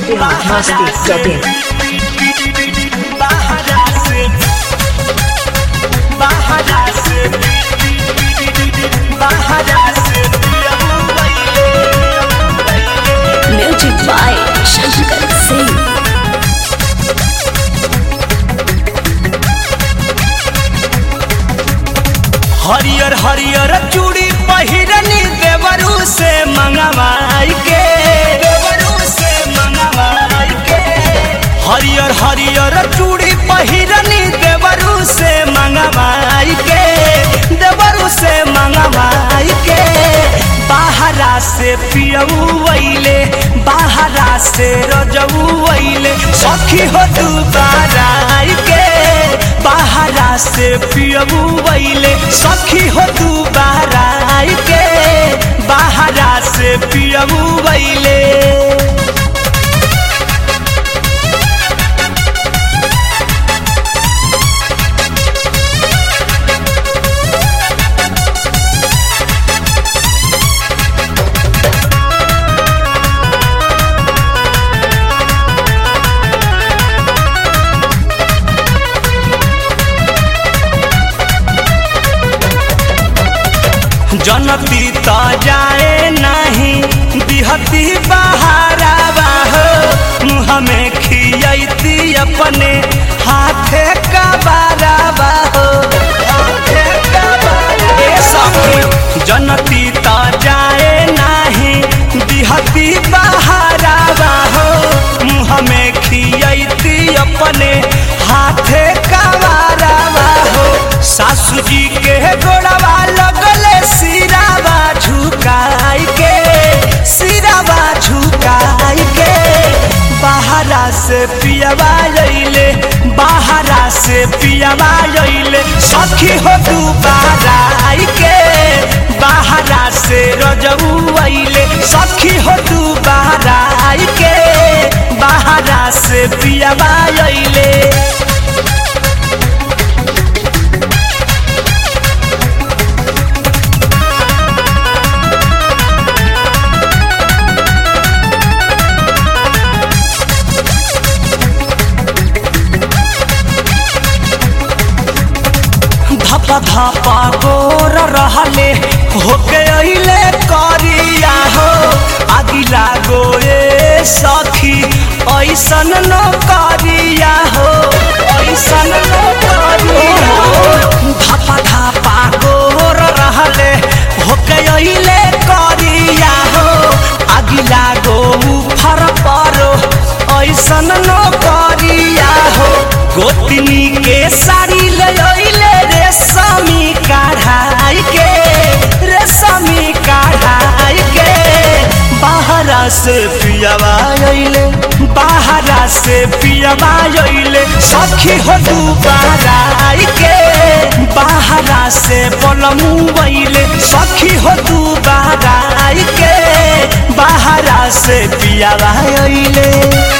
biharmasti.in बाहरा से बाहरा से बाहरा से Music by Shankar Singh. हरियर हरियर चूड़ी पहिरनी देवरू से मंगवाई के देवरू से मंगवाई के हरियर हरियर चूड़ी पहिरनी देवरू से मंगवाई के देवरू से मंगवाई के बाहरा से पियऊ वैले बाहरा से रजऊ वैले सखी हो दुबारा आई के बाहरा से पियबू वैले सखी हो दुबारा आई के बाहरा से पियबू वैले जनती त जाए नहीं दिहती बहारा बाहो मुँह में खियती अपने हाथे का बारा बाहो हाथे का बारा ए सखी जनती त जाए नहीं दिहती बहारा बाहो मुँह में खियती अपने हाथे का बारा बाहो सासू जी के गोड़वा लगले सिरावा झुकाई के सिरावा झुकाई के बाहरा से पियावा लैले बाहरा से पियावा लैले सखी हो दुबारा आई के बाहरा से रजऊ अइले सखी हो दुबारा आई के बाहरा से पियावा लैले धपा धपा गोर रहले होके अइले करिया हो अगिला गोए सखी ऐसन न करिया हो ऐसन न करिया हो धपा धपा गोर रहले होके अइले करिया हो अगिला गो फर परो ऐसन न करिया हो गोतनी के साड़ी ले अइले रेशमी कढ़ाई के रेशमी कढ़ाई के बाहरा से पियावा अइले बाहरा से पियावा अइले सखी हो दुबारा आई के बाहरा से पलमू अइले सखी हो दुबारा आई के बाहरा से पियावा अइले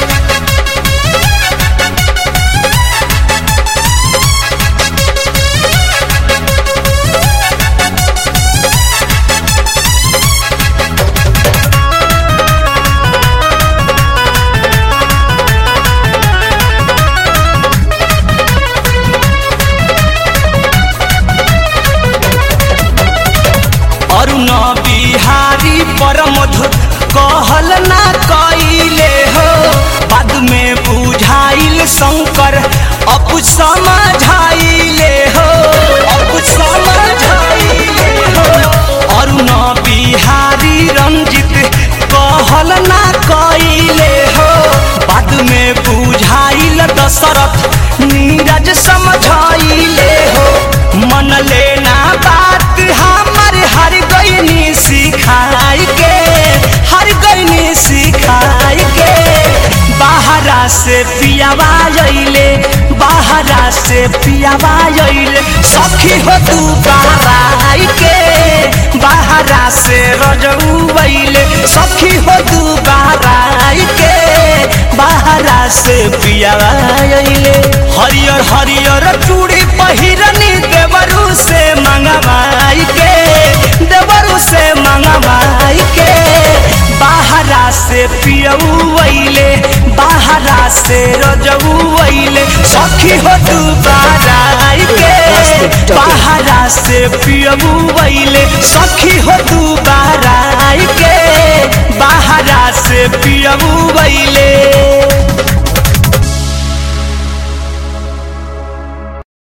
अरुण बिहारी परमधु कहल ना कइले हो बाद में बुझाइल शंकर अब समझाइले हो अब समझाइले हो अरुण बिहारी रंजित कहल ना कइले हो बाद में बुझाइल दशरथ नीरज समझाइले हो मन लेना बात हमर हर गईनी सिखाई के हर गईनी सिखाई के बाहरा से पियावा अइले बाहरा से पियावा अइले सखी हो तू बाराई के बाहरा से रजऊ अइले सखी हो तू बाराई के बाहरा से पियावा अइले हरियर हरियर चूड़ी पहिरनी देवरू से मंगवाई के देवरू से मंगवाई के बाहरा से पियऊ अइले बाहरा से रजौले सखी हो दुबारा आई के बाहरा से पियबुले सखी हो दुबारा आई के बाहरा से पियबुले